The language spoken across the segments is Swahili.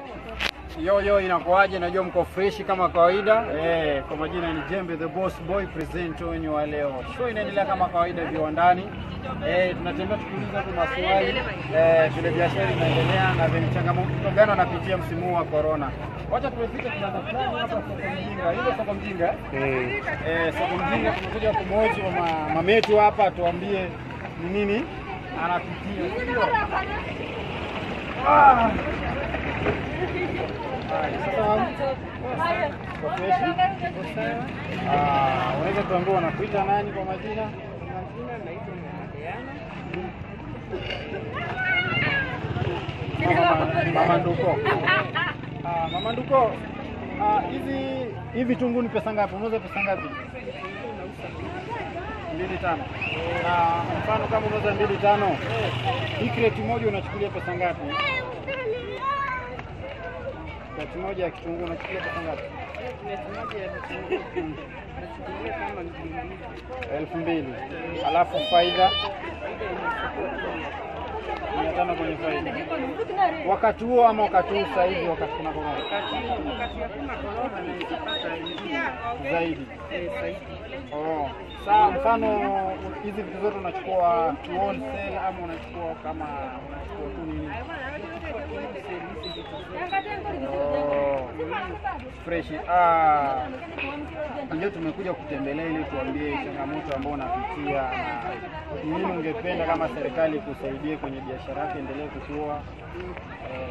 Yo yo, inakuaje? Najua mko freshi kama kawaida. Eh, kwa majina ni Jembe the Boss Boy presenter wenyu wa leo. Show inaendelea kama kawaida viwandani. Eh, tunatembea tukiuliza tu maswali eh, vile biashara inaendelea na vile changamoto gani wanapitia msimu huu wa corona. Wacha tuwepite kibanda fulani hapa soko mjinga. Hilo soko mjinga. eh? Eh, soko mjinga tumekuja kumhoji wa ma- mametu hapa tuambie ni nini anapitia. Ndio. Ah. Haya, sasa kwa freshi. Ah, unaweza tuambia wanakuita nani kwa majina? Mama, Mama Nduko. Ah, Mama Nduko. Ah, hizi hivi vitunguu ni pesa ngapi? Unauza pesa ngapi? mbili tano. Na mfano kama unauza mbili tano, hii kreti moja unachukulia pesa ngapi? Kreti moja ya kitunguu unachukulia pesa ngapi? elfu mbili. Alafu faida mia tano kwenye faida. Wakati huo ama wakati huu sasa hivi, wakati kuna korona zaidi. Oh. Saa mfano hizi vitu zote unachukua ki wholesale ama unachukua kama unachukua tu nini? Oh. Fresh. Ah. Ndio tumekuja kutembelea ili tuambie changamoto ambayo unapitia na ni nini ungependa kama serikali kusaidie kwenye biashara yako endelee kukua. Eh,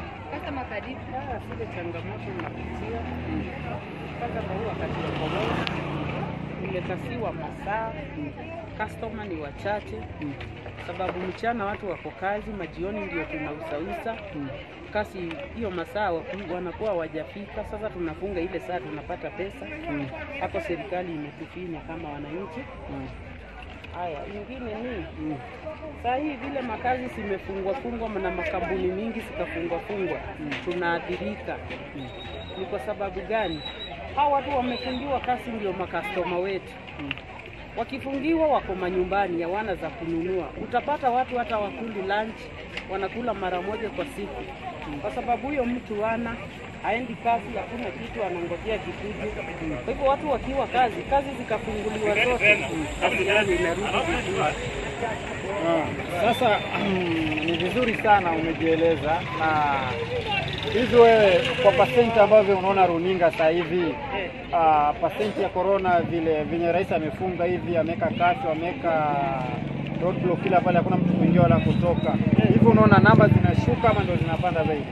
zile changamoto unapitia kwanza kwa huu wakati wa korona umekasiwa masaa, customer ni wachache, sababu mchana watu wako kazi, majioni ndio tunausausa kasi hiyo masaa waku- wanakuwa wajafika. Sasa tunafunga ile saa tunapata pesa mm, hapo, serikali imetufinya kama wananchi. mm, Haya, ingine ni mm, saa hii vile makazi zimefungwa fungwa na makampuni mingi zikafungwa fungwa, tunaathirika. mm, Ni kwa sababu gani? Hao watu wamefungiwa kazi, ndio makastoma wetu. mm. Wakifungiwa wako manyumbani, hawana za kununua. Utapata watu hata wakuli lunch, wanakula mara moja kwa siku, kwa sababu huyo mtu ana aendi kazi, hakuna kitu, anangojea kikuje. Kwa hivyo watu wakiwa kazi, kazi zikafunguliwa zote, kazi gani inarudi vizuri. Ah, Sasa ni vizuri sana umejieleza, na hivi wewe kwa pasenti ambavyo unaona runinga sasa hivi ah, pasenti ya corona vile venye rais amefunga hivi, ameweka kasho, ameweka roadblock kila pale, hakuna mtu kuingia wala kutoka, hivi unaona namba zinashuka ama ndio zinapanda zaidi?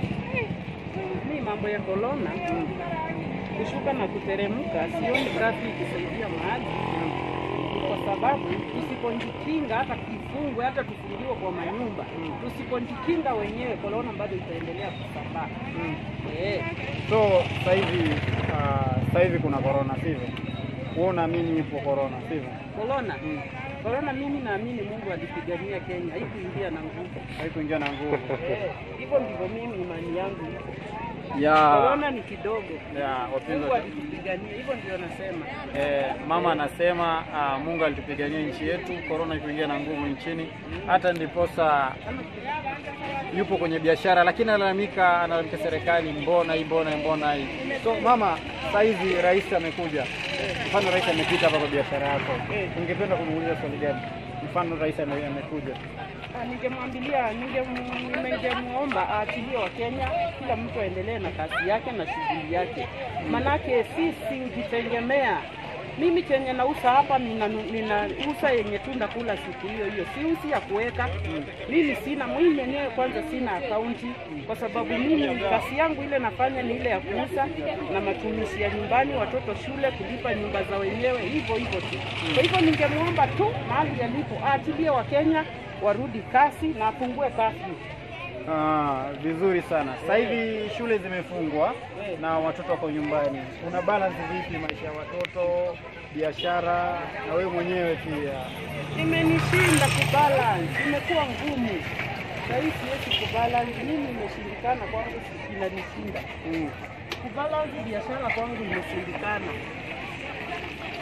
Mi mambo ya korona kushuka na kuteremka, sioni kazi ikisaidia mahali, Ni kwa sababu tusipojikinga, hata kifungwe, hata tufungiwe kwa manyumba, tusipojikinga wenyewe, korona bado itaendelea kusambaa. Eh, So sasa hivi ah, sasa hivi kuna corona sivyo? Wewe unaamini ipo corona sivyo? korona korona, mimi naamini Mungu alipigania Kenya, haikuingia na nguvu. Haikuingia na nguvu Eh, Hivyo ndivyo mimi imani yangu iko. ya Korona ni kidogo, ya wapenzi Mungu wa- alitupigania, hivyo ndio nasema. Eh, mama anasema ah, Mungu alitupigania nchi yetu, korona ikuingia na nguvu nchini, hata ndiposa yupo kwenye biashara, lakini analalamika, analalamika serikali, mbona hii, mbona hii, mbona hii. So mama, saa hizi rais amekuja, mfano rais amepita hapa kwa biashara yako, ungependa kumuuliza swali gani? Mfano rais ame- amekuja, Ah, Ningemwambilia, ningem- ningemwomba aachilie Wakenya, kila mtu aendelee na kazi yake na shughuli yake, manake sisi hujitegemea. Mimi chenye nausa hapa ninanu- ninausa yenye tu ndakula siku hiyo hiyo, siusi ya kuweka. Mimi sina mimi mwenyewe kwanza sina akaunti, kwa sababu mimi kazi yangu ile nafanya ni ile ya kuuza na matumizi ya nyumbani, watoto shule, kulipa nyumba za wenyewe, hivyo hivyo tu. Kwa hivyo ningemwomba tu mahali yalipo aachilie Wakenya warudi kasi na apungue kasi. Ah, vizuri sana. Sasa hivi shule zimefungwa na watoto wako nyumbani, una balance vipi maisha ya watoto, biashara na wewe mwenyewe pia? Imenishinda kubalance, imekuwa ngumu sahii, siwezi kubalance. Mimi imeshindikana kwangu, inanishinda Mm. kubalance biashara kwangu, imeshindikana.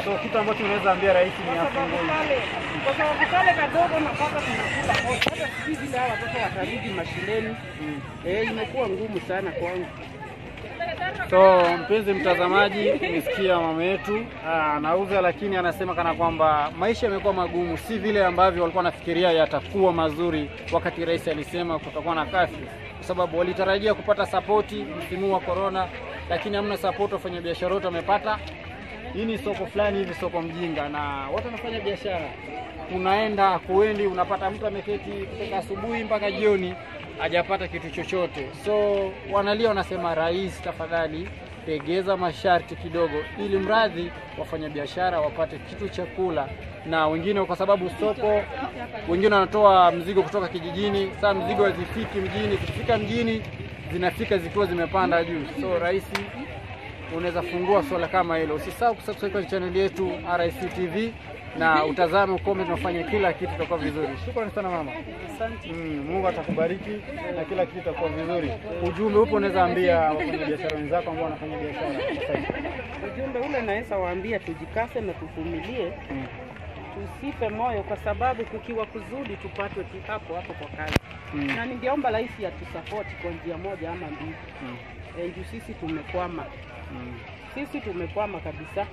So kitu ambacho unaweza ambia rais ni kwa sababu afungue. kale kwa sababu kale kadogo napaka tunakula kote, hata sijui vile hawa watoto watarudi mashuleni. Mm. Eh, imekuwa ngumu sana kwangu. So mpenzi mtazamaji, umesikia mama yetu ah, anauza, lakini anasema kana kwamba maisha yamekuwa magumu, si vile ambavyo walikuwa wanafikiria yatakuwa mazuri wakati rais alisema kutakuwa na kafyu, kwa sababu walitarajia kupata sapoti msimu wa korona, lakini hamna sapoti. Wafanyabiashara wote wamepata. Hii ni soko fulani hivi, soko mjinga, na watu wanafanya biashara, unaenda kuendi, unapata mtu ameketi kutoka asubuhi mpaka jioni hajapata kitu chochote. So wanalia, wanasema rais, tafadhali tegeza masharti kidogo, ili mradhi wafanyabiashara wapate kitu cha kula, na wengine kwa sababu soko, wengine wanatoa mzigo kutoka kijijini. Saa mzigo hazifiki mjini, zikifika mjini zinafika zikiwa zimepanda juu. So rais unaweza fungua swala kama hilo. Usisahau kusubscribe kwenye channel yetu RIC TV na utazame ukombe, tunafanya kila kitu itakuwa vizuri. Shukrani sana mama. Asante. Mm, Mungu atakubariki na kila kitu itakuwa vizuri. Ujumbe upo unaweza ambia wafanyabiashara wenzako ambao wanafanya biashara sasa hivi. Ujumbe ule naweza waambia tujikase na tuvumilie, Mm, tusife moyo, kwa sababu kukiwa kuzuri tupatwe tu hapo hapo kwa kazi. mm, Na ningeomba rais atusapoti kwa njia moja ama mbili. mm, Eh, juu sisi tumekwama, mm. sisi tumekwama kabisa.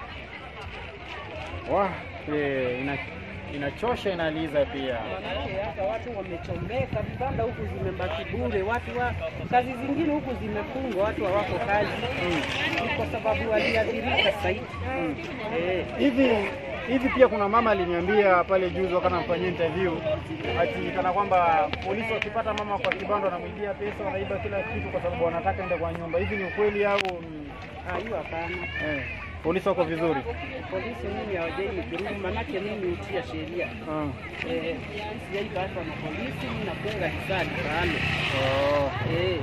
Wah, eh, ina, inachosha inaliza pia. Manake hata watu wamechomeka, vibanda huku zimebaki bure, watu wa kazi zingine huku zimefungwa, watu hawako kazi. Mm. Ni kwa sababu waliathirika zaidi. Eh, Hivi hivi pia kuna mama aliniambia pale juzi wakati namfanyia interview ati kana kwamba polisi wakipata mama kwa kibanda wanamwibia pesa, wanaiba kila kitu kwa sababu wanataka ende kwa nyumba. Hivi ni ukweli au ni- ah, hiyo hapana. eh, polisi wako vizuri? Polisi mimi hawajai nidhulumu, manake mimi hutia sheria. Mm. Eh, sijaipatwa na polisi, mimi nafunga hisani sana. Oh. Eh,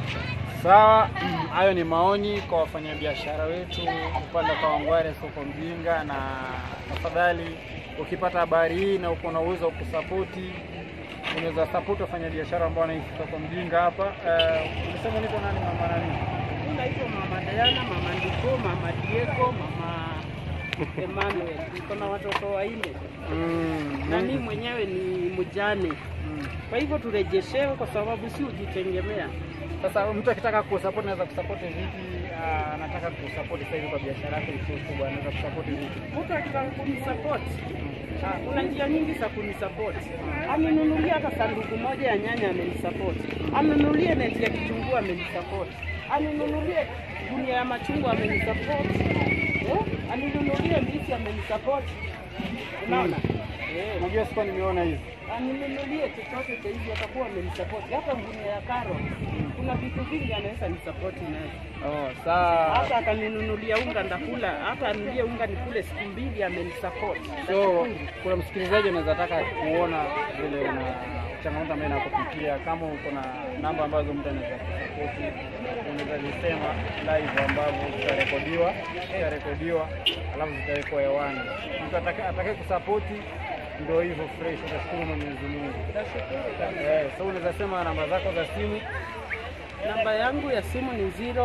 Sawa, hayo ni maoni kwa wafanyabiashara wetu upande kwa Wangware soko mjinga, na tafadhali ukipata habari hii na uko na uwezo wa kusapoti, unaweza sapoti wafanyabiashara ambao wanaishi soko mjinga hapa. Eh, Ulisema niko nani mama nani? mimi naitwa Mama Diana, Mama Ndiko, Mama Diego, Mama Emmanuel. Niko na watoto wanne Mm, na mimi mwenyewe ni mjane. mm. Kwa hivyo turejeshewe, kwa sababu si ujitegemea. Sasa mtu akitaka kusapoti anaweza kusapoti vipi? Ah, Anataka kusapoti sasa hivi kwa biashara yake isiyo kubwa, anaweza kusapoti vipi? Mtu akitaka kunisapoti, ah, kuna njia nyingi za kunisapoti. Amenunulie hata sanduku moja ya nyanya, amenisapoti. Anunulie neti ya kitunguu, amenisapoti. Anunulie gunia ya machungwa, amenisapoti. Eh? Aninunulie ndizi, amenisapoti. Unaona? Eh. Unajua sikuwa nimeona hizi aninunulie chochote cha hivi, atakuwa amenisapoti. Hata ngunia ya karo, kuna vitu vingi anaweza nisapoti nayo. oh, saa Hata akaninunulia unga ndakula, hata anulie unga nikule siku mbili, amenisapoti. So kuna msikilizaji anaweza taka kuona vile una changamoto ambayo inakupitia. Kama uko na namba ambazo mtu anaweza kusapoti, unaweza zisema live, ambavyo zitarekodiwa zitarekodiwa, alafu zitawekwa hewani. Mtu atakaye atakaye kusapoti ndio hivyo fresh, utashukuru Mwenyezi Mungu. Eh, so unaweza sema namba zako za simu. Namba yangu ya simu ni 0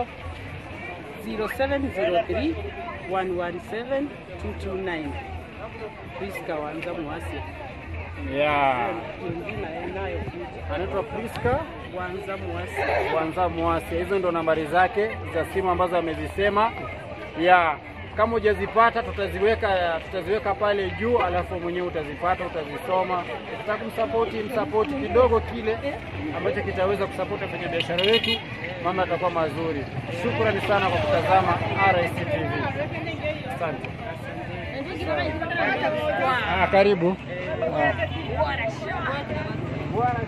0703 117 229. Priska Wanza Mwasia. Yeah. Mwingine inayokuja Anaitwa Priska Wanza Mwasia. kwanza mwasi. Hizo ndo nambari zake za simu ambazo amezisema. Ya kama hujazipata tutaziweka tutaziweka pale juu, alafu mwenyewe utazipata utazisoma. Ukitaka kumsapoti msapoti kidogo kile ambacho kitaweza kusapoti wafanya biashara wetu, mambo yatakuwa mazuri. Shukrani sana kwa kutazama RIC TV. Asante. Ah, karibu. Ah. Bwana